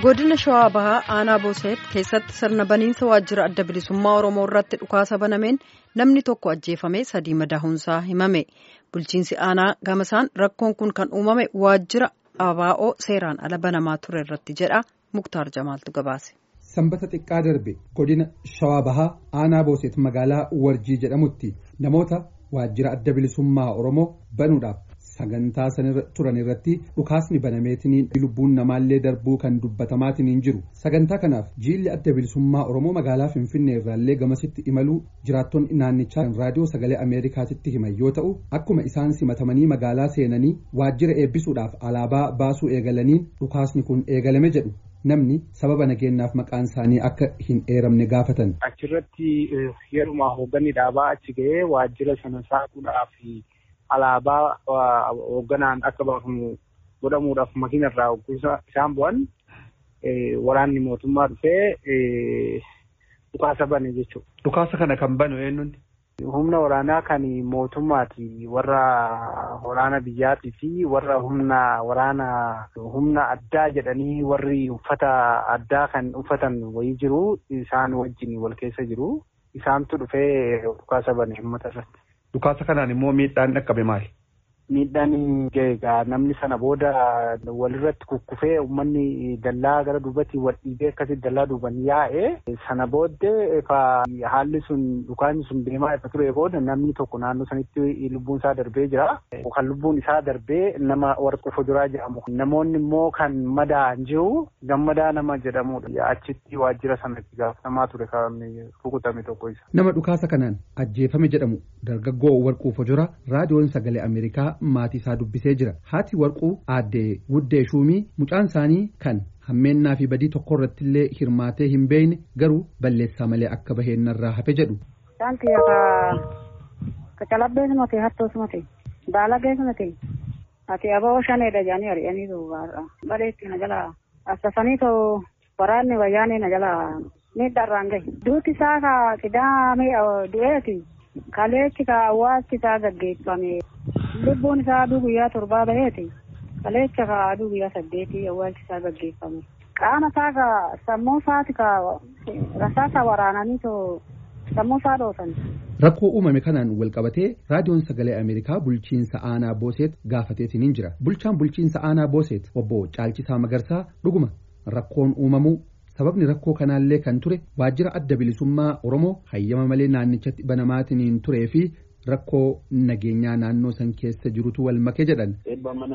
godina shawaa bahaa aanaa booseet keessatti sirna baniinsa waajjira adda bilisummaa oromoo irratti dhukaasa banameen namni tokko ajjeefame sadii madaa'uunsaa himame bulchiinsi aanaa gamasaan rakkoon kun kan uumame waajjira abaa'oo seeraan ala banamaa ture irratti jedha muktaar jamaaltu gabaase. sanbata xiqqaa darbe godina shawaa bahaa aanaa booseet magaalaa warjii jedhamutti namoota waajjira adda bilisummaa oromoo banuudhaaf. sagantaa sanirra turan irratti dhukaasni banameetiniin lubbuun namaallee darbuu kan dubbatamaatiniin jiru sagantaa kanaaf jiilli adda bilisummaa oromoo magaalaa finfinnee irraallee gamasitti imaluu jiraattonni naannichaa raadiyoo sagalee ameerikaatitti himan yoo ta'u akkuma isaan simatamanii magaalaa seenanii waajjira eebbisuudhaaf alaabaa baasuu eegalaniin dhukaasni kun eegalame jedhu namni sababa nageenyaaf maqaan isaanii akka hin eeramne gaafatan. achirratti yeruma hoogganni dhaabaa achi ga'ee waajjira sana saaquudhaaf. alaabaa hoogganaan akka baafamu godhamuudhaaf makiina irraa isaan bu'an waraanni mootummaa dhufee dhukaasa bane jechuudha. Dhukaasa kana kan banu eenyuun? Humna waraanaa kan mootummaati warra waraana biyyaatii fi warra humna waraana humna addaa jedhanii warri uffata addaa kan uffatan wayii jiru isaan wajjin wal keessa jiru isaantu dhufee dhukaasa bane uummata irratti. Dhukaasa kanaan immoo miidhaan dhaqqabe maali? Miidhaan egaa namni sana booda walirratti kukkufee uummanni dallaa gara duubatti wal dhiibee akkasitti dallaa duuban yaa'ee sana booddee haalli sun dhukaasni sun deemaa ifa ture booda namni tokko naannoo sanitti lubbuun isaa darbee jira. Kan lubbuun isaa darbee nama warqa fuduraa jedhamu. Namoonni immoo kan madaa'an jiru gammadaa nama jedhamudha. Achitti waajjira sanatti gaafatamaa ture kan rukutame tokko isa. Nama dhukaasa kanaan ajjeefame jedhamu dargaggoo warquu fuduraa raadiyoon sagalee Ameerikaa maatii isaa dubbisee jira haati warquu aaddee wuddee shuumii mucaan isaanii kan hammeennaa fi badii tokko irratti illee hirmaatee hin beekne garuu balleessaa malee akka baheennarraa hafe jedhu. Saanti ka calabbee sumate hattoo sumate baalagee sumate ati aboo shaneedha jedhanii ari'anii duubaarra bareetti na jala assasanii too waraanni wayyaanii na jala miidharraan gahe duuti isaa ka qidaamee du'eeti kaleechi ka awwaasti isaa gaggeeffame lubbuun isaa aduu guyyaa torbaa baheeti kaleecha ka aduu guyyaa saddeetii awwaalchi isaa gaggeeffame qaama isaa ka sammuu isaati ka rasaasa waraananii too sammuu isaa dhoosan. Rakkoo uumame kanaan wal qabatee raadiyoon sagalee Ameerikaa bulchiinsa aanaa Booseet gaafateetiin jira. Bulchaan bulchiinsa aanaa Booseet obbo Caalchisaa Magarsaa dhuguma rakkoon uumamuu sababni rakkoo kanaallee kan ture waajjira adda bilisummaa Oromoo hayyama malee naannichatti banamaatiin turee fi rakkoo nageenyaa naannoo san keessa jirutu wal make jedhan. Eebbaa mana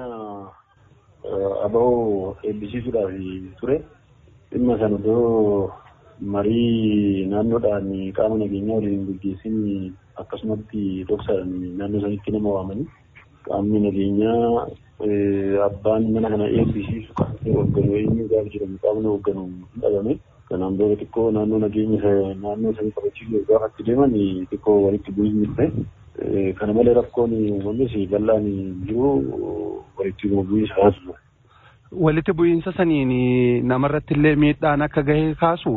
aba'oo eebbisiisuudhaaf ture dhimma sana iddoo marii naannoodhaan qaama nageenyaa waliin gaggeessin akkasumatti dhoksaadhaan naannoo sanitti nama waamanii qaamni nageenyaa abbaan mana kana eebbisiisu kan hoogganu eenyu gaafa jedhamu qaamni hoogganu hin dhabame. Kanaan booda xiqqoo naannoo nageenya naannoo sanii kabachiisuuf gaafa itti deeman xiqqoo walitti bu'iinsi dhufe. Kana malee rakkoon uumames bal'aan jiru walitti bu'iinsa kaasu. Walitti bu'iinsa saniin namarratti illee miidhaan akka gahe kaasu.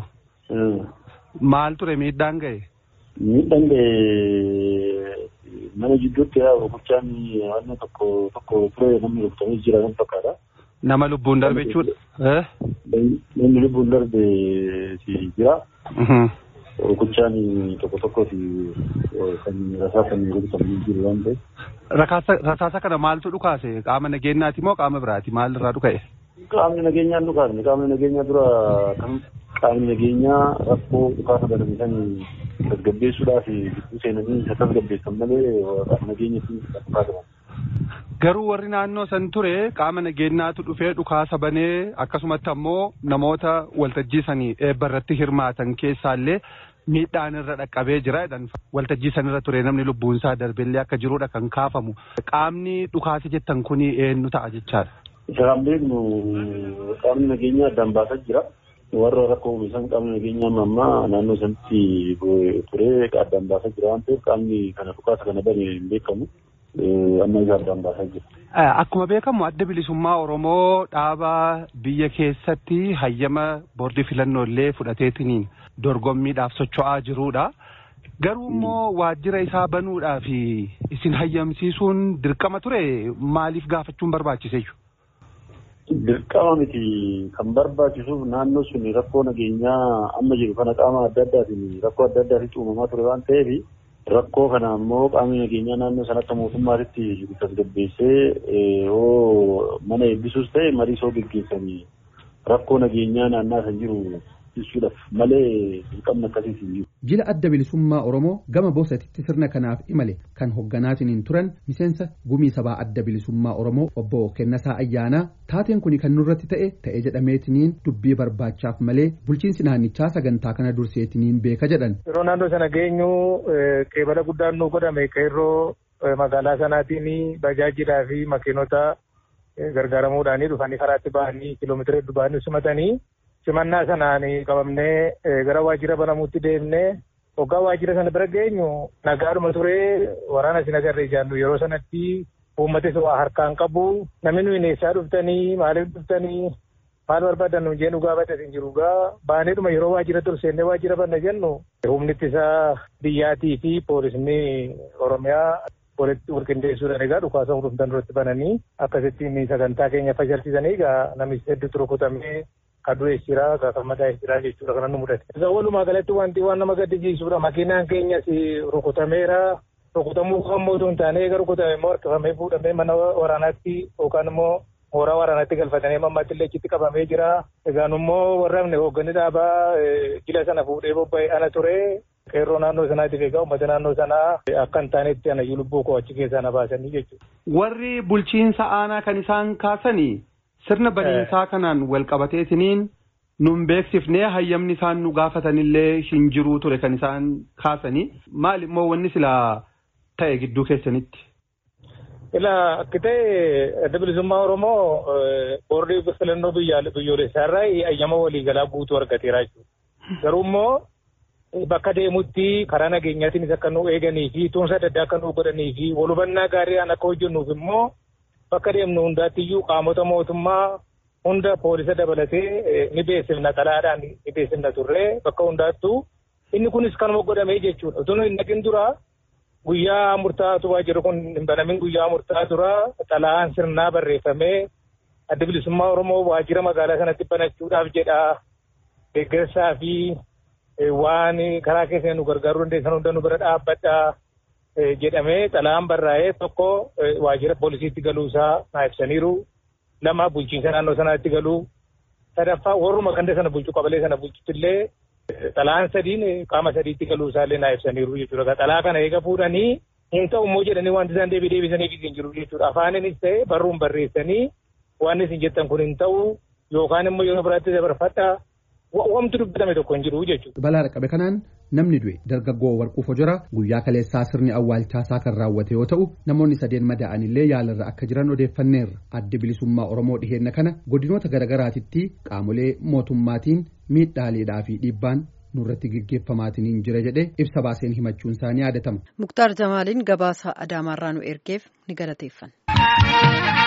Maal ture miidhaan gahe? Miidhaan gahe mana jidduutti rukuchaan waan tokko tokko ture namni rukutamee jira kan fakkaata. Nama lubbuun darbe jechuudha. Namni lubbuun darbe jira. Rukuchaan tokko tokko kan rasaasaan rukutamanii jiru waan ta'eef. Rasaasa kana maaltu dhukaase qaama nageenyaati moo qaama biraati maal irraa dhuka'e? Qaamni nageenyaa dhukaasne qaamni nageenyaa dura kan qaamni nageenyaa rakkoo dhukaasa baname san tasgabbeessuudhaaf gidduu seenanii isa tasgabbeessan malee qaama nageenyatti dhukaasaman. Garuu warri naannoo san ture qaama nageenyaatu dhufee dhukaasa banee akkasumatti ammoo namoota waltajjii sanii eebba irratti hirmaatan keessaallee miidhaan irra dhaqqabee jira jedhan waltajjii sanirra ture namni lubbuun isaa darbellee akka jirudha kan kaafamu. Qaamni dhukaase jettan kuni eenyu ta'a jechaadha. Isa kan beeknu qaamni nageenyaa addaan baasaa jira. Warra rakkoo uumisan qaamni nageenyaa ammaa naannoo sanatti ture addaan baasaa jira waan ta'eef qaamni kana dhukaasa kana bane hin beekamu. amma isa addaan baasaa jira. Akkuma beekamu adda bilisummaa Oromoo dhaaba biyya keessatti hayyama boordii filannoo illee fudhateetiniin dorgommiidhaaf socho'aa jirudha. Garuu immoo waajjira isaa banuudhaaf isin hayyamsiisuun dirqama ture maaliif gaafachuun barbaachise? Dirqama miti kan barbaachisuuf naannoo sun rakkoo nageenyaa amma jiru kana qaama adda addaatiin rakkoo adda addaatiin uumamaa ture waan ta'eef rakkoo kana ammoo qaamni nageenyaa naannoo sana akka mootummaatitti tasgabbeessee yoo mana eebbisuus ta'e marii soo geggeessanii rakkoo nageenyaa naannaa san jiru ibsuudhaaf malee dirqamni akkasiis hin jiru. Jila adda bilisummaa Oromoo gama boosatitti sirna kanaaf imale kan hogganaatiin turan miseensa gumii sabaa adda bilisummaa Oromoo obbo Kennasaa Ayyaanaa taateen kun kan nurratti ta'e ta'ee jedhameetiniin dubbii barbaachaaf malee bulchiinsi naannichaa sagantaa kana durseetiniin beeka jedhan. Yeroo naannoo sana geenyu qeebala guddaan nu godhame qeerroo magaalaa sanaatiin bajaajilaa fi makiinota gargaaramuudhaan dhufanii karaatti ba'anii kiiloomeetira hedduu ba'anii simatanii simannaa sanaan qabamnee gara waajjira banamuutti deemnee hoggaa waajjira sana bira geenyu nagaadhuma turee waraana isin agarree jaannu yeroo sanatti uummatis waa harkaan qabu namni nuyi eessaa dhuftanii maaliif dhuftanii maal barbaadan nu jeen dhugaa badda hin jiru gaa baaneedhuma yeroo waajjira turseennee waajjira banna jennu humni ittisaa biyyaatii fi poolisni oromiyaa walitti walqindeessuudhaan egaa dhukaasa hundumtan duratti bananii akkasittiin sagantaa keenya fashalsiisanii egaa namichi hedduutu rukutamee kadu'ees jira gaafamadaa'ees jira jechuudha kanan nu mudate. Egaa walumaa galatti wanti waan nama gaddisiisudha makiinaan keenyas rukutameera rukutamuu kammoo osoo hin taane eega rukutame immoo harkifamee fuudhamee mana waraanaatti yookaan immoo mooraa waraanaatti galfatanii mammaatti illee achitti qabamee jira. Egaan immoo warraafne hoogganni dhaabaa jila sana fuudhee bobba'e ana ture qeerroo naannoo sanaatiif egaa uummata naannoo sanaa akka hin taanetti anayyuu lubbuu koo achi keessaa na baasanii jechuudha. Warri bulchiinsa aanaa kan isaan kaasanii sirna baniinsaa kanaan wal qabateetiniin nun beeksifnee hayyamni isaan nu gaafatanillee hin jiruu ture kan isaan kaasanii maal immoo wanni silaa ta'e gidduu keessanitti. Ilaa akka ta'e adda bilisummaa Oromoo boordii filannoo biyyoolessaa irraa ayyama waliigalaa guutuu argateera jechuudha. Garuu immoo bakka deemutti karaa nageenyaatiinis akka nu eeganii fi tuunsa adda addaa akka nu godhanii fi walhubannaa gaariidhaan akka hojjennuuf immoo bakka deemnu hundaattiyyuu qaamota mootummaa hunda poolisa dabalatee ni beeksifna xalaadhaan ni beeksifna turre bakka hundaattuu inni kunis kanuma godhamee jechuudha. Utuu hin dhaqin dura guyyaa murtaa'atu waajjirri kun hin banamin guyyaa murtaa'aa dura xalaan sirnaa barreeffamee adda bilisummaa Oromoo waajjira magaalaa sanatti banachuudhaaf jedha deeggarsaa fi waan karaa keessa nu gargaaruu dandeessan hunda nu bira dhaabbadhaa. jedhamee xalaan barraa'ee tokko waajjira poolisiitti galuusaa naa ibsaniiru lama bulchiinsa naannoo sanaatti galuu sadaffaa warruma ganda sana bulchu qabalee sana bulchutti illee xalaan sadiin qaama sadiitti galuusaa illee naa ibsaniiru jechuudha. Xalaa kana eega fuudhanii hin ta'u immoo jedhanii wanti isaan deebii deebisaniif hin jiru jechuudha. Afaaninis ta'e barruun barreessanii waan isin jettan kun hin ta'u yookaan immoo yeroo biraatti dabarfadhaa Wanti dubbatame tokko hin jiru jechuudha. Balaa dhaqqabe kanaan namni du'e dargaggoo warquu fojora guyyaa kaleessaa sirni awwaalchaasaa kan raawwate yoo ta'u namoonni sadeen madaa'an illee yaalarra akka jiran odeeffanneerra adda bilisummaa oromoo dhiheenna kana godinoota garagaraatitti qaamolee mootummaatiin miidhaaleedhaa fi dhiibbaan nurratti gaggeeffamaatiin jira jedhee ibsa baaseen himachuun isaanii yaadatama. Muktaar Jamaaliin gabaasa Adaamaarraa nu ergeef ni galateeffanna.